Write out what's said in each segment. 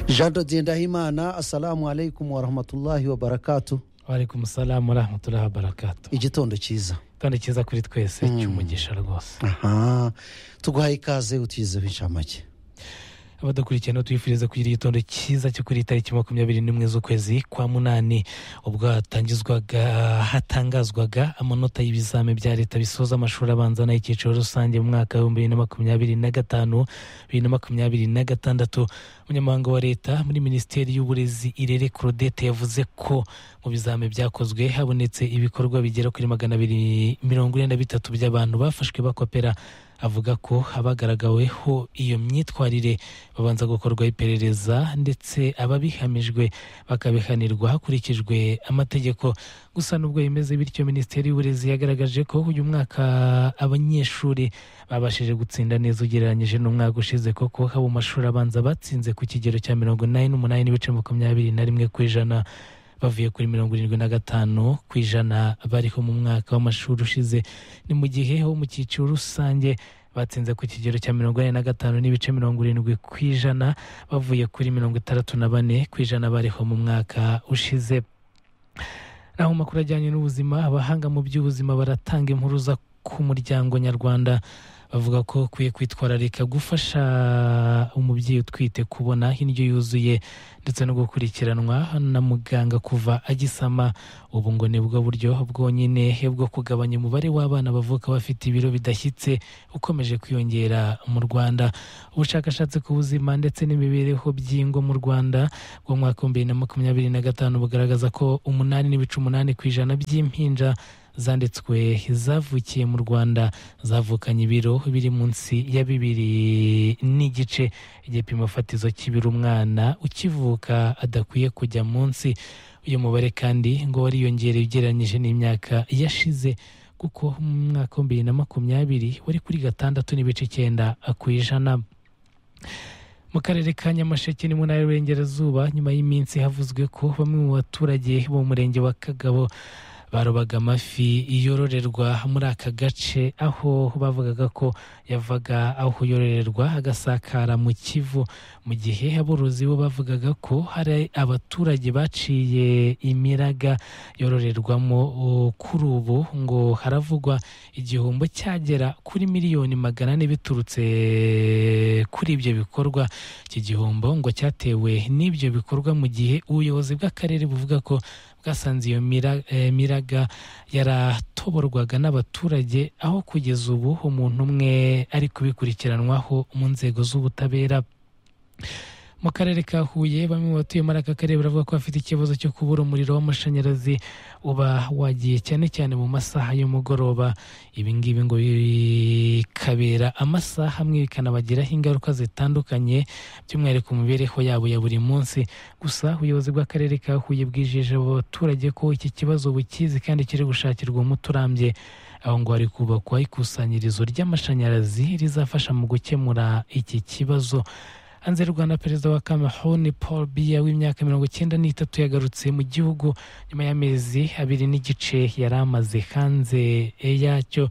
jean de ngendahimana assalamu alaikum warahmatullahi wabarakatu waraikum salamu warahmatullahi wabarakatu igitondo cyiza kandi cyiza kuri twese cy'umugisha rwose aha tuguhaye ikaze utizeho inshamake abadukurikiye no tuyifuriza kugira igitondo cyiza cyo kuri tariki makumyabiri n'imwe z'ukwezi kwa munani ubwo hatangizwaga hatangazwaga amanota y'ibizame bya leta bisoza amashuri abanza n'ay'icyiciro rusange mu mwaka w'ibihumbi bibiri na makumyabiri na gatanu bibiri na makumyabiri na gatandatu umunyamabanga wa leta muri minisiteri y'uburezi irere claudette yavuze ko mu bizame byakozwe habonetse ibikorwa bigera kuri magana abiri mirongo ine na bitatu by'abantu bafashwe bakopera avuga ko abagaragaweho iyo myitwarire babanza gukorwaho iperereza ndetse ababihamijwe bakabihanirwa hakurikijwe amategeko gusa nubwo bimeze bityo minisiteri y'uburezi yagaragaje ko uyu mwaka abanyeshuri babashije gutsinda neza ugereranyije n'umwaka ushize koko haba mu mashuri abanza batsinze ku kigero cya mirongo inani n'umunani n'ibice makumyabiri na rimwe ku ijana bavuye kuri mirongo irindwi na gatanu ku ijana bariho mu mwaka w'amashuri ushize ni mu gihe ho mu cyiciro rusange batsinze ku kigero cya mirongo ine na gatanu n'ibice mirongo irindwi ku ijana bavuye kuri mirongo itandatu na bane ku ijana bariho mu mwaka ushize naho makuru ajyanye n'ubuzima abahanga mu by'ubuzima baratanga impuruza ku muryango nyarwanda bavuga ko ukwiye kwitwararika gufasha umubyeyi utwite kubona indyo yuzuye ndetse no gukurikiranwa na muganga kuva agisama ubu ngo ni bwo buryo bwonyine bwo kugabanya umubare w'abana bavuka bafite ibiro bidashyitse ukomeje kwiyongera mu rwanda ubushakashatsi ku buzima ndetse n'imibereho by'ingo mu rwanda mu mwaka w'ibihumbi bibiri na makumyabiri na gatanu bugaragaza ko umunani n'ibice umunani ku ijana by'impinja zanditswe zavukiye mu rwanda zavukanye ibiro biri munsi ya bibiri n'igice igipimo fatizo cy'ibiro umwana ukivuka adakwiye kujya munsi uyu mubare kandi ngo wariyongereye ugereranyije n'imyaka yashize kuko mu mwaka wa bibiri na makumyabiri wari kuri gatandatu n'ibice icyenda ku ijana mu karere ka nyamasheke ni mu ntara y'uburengerazuba nyuma y'iminsi havuzwe ko bamwe mu baturage bo mu murenge wa kagabo barobaga amafi yororerwa muri aka gace aho bavugaga ko yavaga aho yororerwa agasakara mu kivu mu gihe aborozi bo bavugaga ko hari abaturage baciye imiraga yororerwamo kuri ubu ngo haravugwa igihombo cyagera kuri miliyoni magana ane biturutse kuri ibyo bikorwa iki gihombo ngo cyatewe n'ibyo bikorwa mu gihe ubuyobozi bw'akarere buvuga ko bwasanze iyo miraga yaratoborwaga n'abaturage aho kugeza ubu umuntu umwe ari kubikurikiranwaho mu nzego z'ubutabera mu karere ka huye bamwe mu batuye muri aka karere baravuga ko bafite ikibazo cyo kubura umuriro w'amashanyarazi uba wagiye cyane cyane mu masaha y'umugoroba ibi ngibi ngo bikabera amasaha amwe bikanabagiraho ingaruka zitandukanye by'umwihariko mu mibereho yabo ya buri munsi gusa ubuyobozi bw'akarere ka huye bwijeje abo baturage ko iki kibazo bukizi kandi kiri gushakirwa umuti urambye aho ngo hari kubakwa ikusanyirizo ry'amashanyarazi rizafasha mu gukemura iki kibazo hanze y'u rwanda perezida wa kameruni paul biya w'imyaka mirongo icyenda n'itatu yagarutse mu gihugu nyuma y'amezi abiri n'igice yari amaze hanze yacyo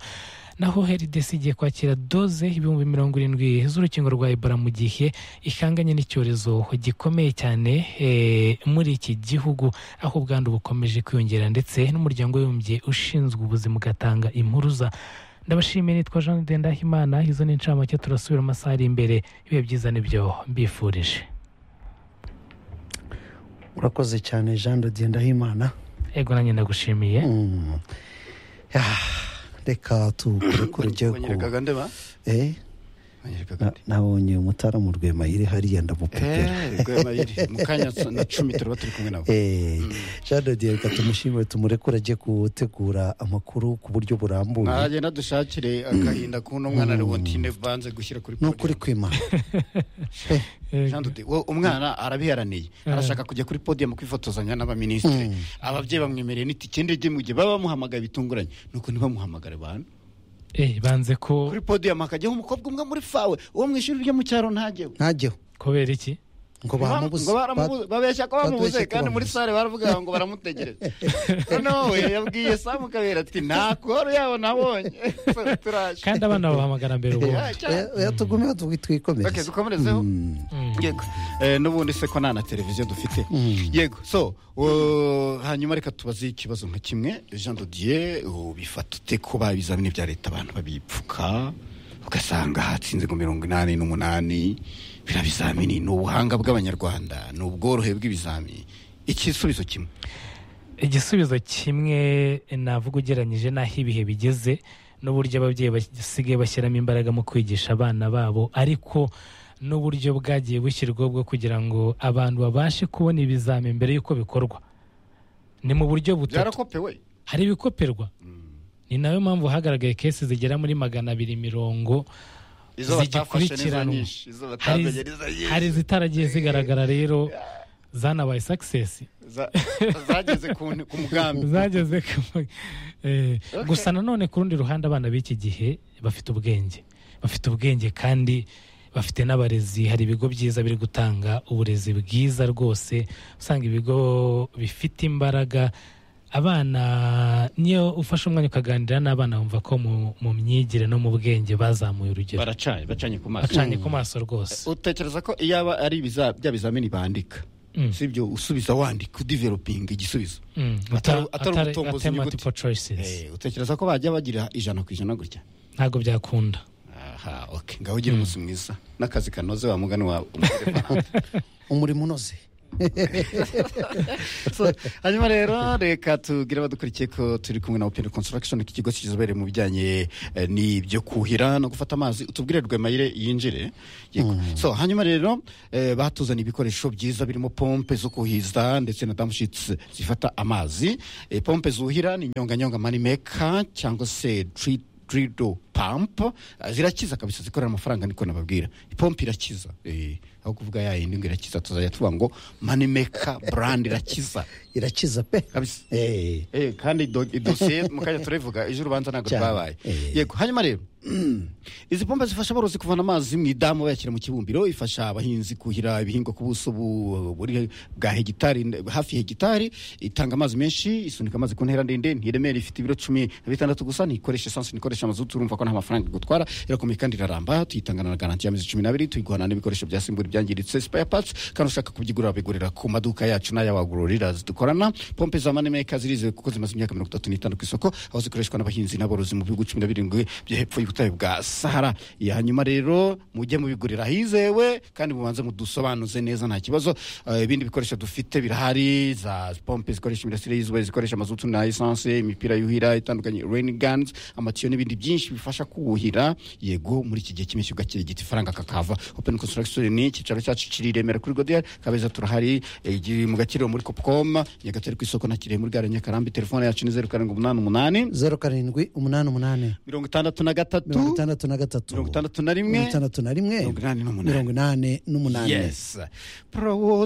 naho heridesi igiye kwakira doze ibihumbi mirongo irindwi z'urukingo rwa ebola mu gihe ihanganye n'icyorezo gikomeye cyane muri iki gihugu aho ubwandu bukomeje kwiyongera ndetse n'umuryango w'abibumbye ushinzwe ubuzima ugatanga impuruza ndabashimiye nitwa jean ndendahimana izo ni inshamake turasubira amasaha ari imbere bibe byiza nibyo mbifurije urakoze cyane jean de ngendahimana ego nanjye ndagushimiye Mm. Ah, reka tukurekure ujye ku banyerekaga ndeba Eh, banyerekaga na- ndi nabonye umutaramu rwemayire hariya ndamupepera eee rwemayiri mu kanya na cumi turaba turi kumwe nawe Eh, jean de Dieu, reka tumushimire tumurekure ajye gutegura amakuru ku buryo burambuye nagenda dushakire agahinda k'uno mwana leontine banze gushyira kuri ni ukuri kwima podium Jean de Dieu, wo- umwana arabiharaniye arashaka kujya kuri podium kwifotozanya n'abaminisitiri ababyeyi bamwemereye n'itike ndege mu gihe baba bamuhamagaye bitunguranye nuko ntibamuhamagare bantu Eh, banze ko kuri podium hakajyaho umukobwa umwe muri fawe uwo mu ishuri ryo mu cyaro ntajyeho ntajyeho kubera iki ngo baramubuze ngo baramubuze babeshya ko bamubuze batubeshye ko kandi muri bamubuze. sare baravuga ngo baramutegereje noneho we yabwiye samu kabera ati nta koru yabo nabonye turaje kandi abana babahamagara mbere ubu Yeah. cyane. yatugumeho okay twikomereze dukomerezeho Mm. yego Eh, n'ubundi se ko nta na televiziyo dufite Mm. yego so uh, hanyuma reka tubaze ikibazo nka kimwe jean dodier bifata ute ko ba ibizamini bya leta abantu babipfuka ugasanga hatsinze ngo mirongo inani n'umunani biriya bizamini ni ubuhanga bw'abanyarwanda ni ubworohe bw'ibizamini igisubizo kimwe igisubizo kimwe navuga ugereranyije n'aho ibihe bigeze n'uburyo ababyeyi basigaye bashyiramo imbaraga mu kwigisha abana babo ariko n'uburyo bwagiye bushyirwaho bwo kugira ngo abantu babashe kubona ibizamini mbere y'uko bikorwa ni mu buryo butatu byarakopewe hari ibikoperwa ni nayo mpamvu hagaragaye kesi zigera muri magana abiri mirongo izo batafashe neza zigikurikiranwa nyinshi izo hari batamenye nizo nyinshi. hari izitaragiye zigaragara rero zanabaye sakisesi Za- zageze ku ku mugambi zageze ku- eh, Okay. gusa nanone ku rundi ruhande abana b'iki gihe bafite ubwenge bafite ubwenge kandi bafite n'abarezi hari ibigo byiza biri gutanga uburezi bwiza rwose usanga ibigo bifite imbaraga abana niyo ufashe umwanya ukaganira n'abana wumva ko mu- mu myigire no mu bwenge bazamuye urugero baracanye bacanye ku maso bacanye ku maso rwose utekereza ko iyo aba ari ibiza- bya bizamini bandika Mm. si ibyo usubiza wandika udivelopinga igisubizo Mm, Atari- ata- atari atari- ubutombozi atari inyuguti. multiple choices Eh, utekereza ko bajya bagira ijana ku ijana gutya ntabwo byakunda aha ok ngaho ugira umunsi mwiza n'akazi kanoze wa mugani wawe umukozi wawe. umurimo unoze So, hanyuma rero reka tubwire abadukurikiye ko turi kumwe na openi konsitiragishoni ikigo kizobere mu bijyanye eh, n'ibyo kuhira no gufata amazi utubwire rwemayire yinjire Yego. so hanyuma rero eh, batuzaniye ibikoresho byiza birimo pompe zo kuhiza ndetse na damushitsi zifata amazi Eh, pompe zuhira ni nyonganyonga manimeka cyangwa se tri drido pump Eh, zirakiza kabisa zikorera amafaranga niko nababwira ipompe irakiza eh, aho kuvuga ya yindi ngo irakiza tuzajya tuvuga ngo manimeka brand irakiza irakiza pe kabisa Eh, Eh, kandi do- idosiye mu kanya turivuga ejo urubanza ntabwo Cyane. rwabaye Eh. yego hanyuma rero izi pompe zifasha aborozi kuvana amazi mu idamu bayashyira mu kibumbiro ifasha abahinzi kuhira ibihingwa ku buso bu- buri bwa hegitari hafi hegitari itanga amazi menshi isunika amazi ku ntera ndende ntiremera ifite ibiro cumi na bitandatu gusa ntikoresha esansi ntikoresha amazutu urumva ko nta mafaranga igutwara irakomeye kandi iraramba tuyitanga na garanti y'amezi cumi n'abiri tuyiguhana n'ibikoresho byasimbura ibyangiritse spare parts kandi ushaka kubyigurira babigurira ku maduka yacu n'ay'abagururira dukorana pompe za manimeka zirizewe kuko zimaze imyaka mirongo itatu n'itanu ku isoko aho zikoreshwa n'abahinzi n'aborozi mu bihugu cumi na birindwi byo hepfo y'ubutayu bwa sahara ya hanyuma rero mujye mubigurira hizewe kandi mubanze mudusobanuze neza nta kibazo Eh, ibindi bikoresho dufite birahari za pompe zikoresha imirasire y'izuba zikoresha amazutu na esanse imipira yuhira itandukanye rain guns amatiyo n'ibindi byinshi bifasha kuwuhira yego muri iki gihe cy'impeshyi ugakira igiti ifaranga kakava open construction ni icyicaro cyacu kiri i remera kuri godiyari kabeza turahari eh, gi- mu gakiriro muri kopcom nyagatare ku isoko na kirehe muri gare nyakarambi telefone yacu ni zeru karindwi umunani umunani zeru karindwi umunani umunani mirongo itandatu na gatatu mirongo itandatu na gatatu mirongo itandatu na rimwe mirongo itandatu na rimwe mirongo inani n'umunani mirongo inani n'umunani yes porowo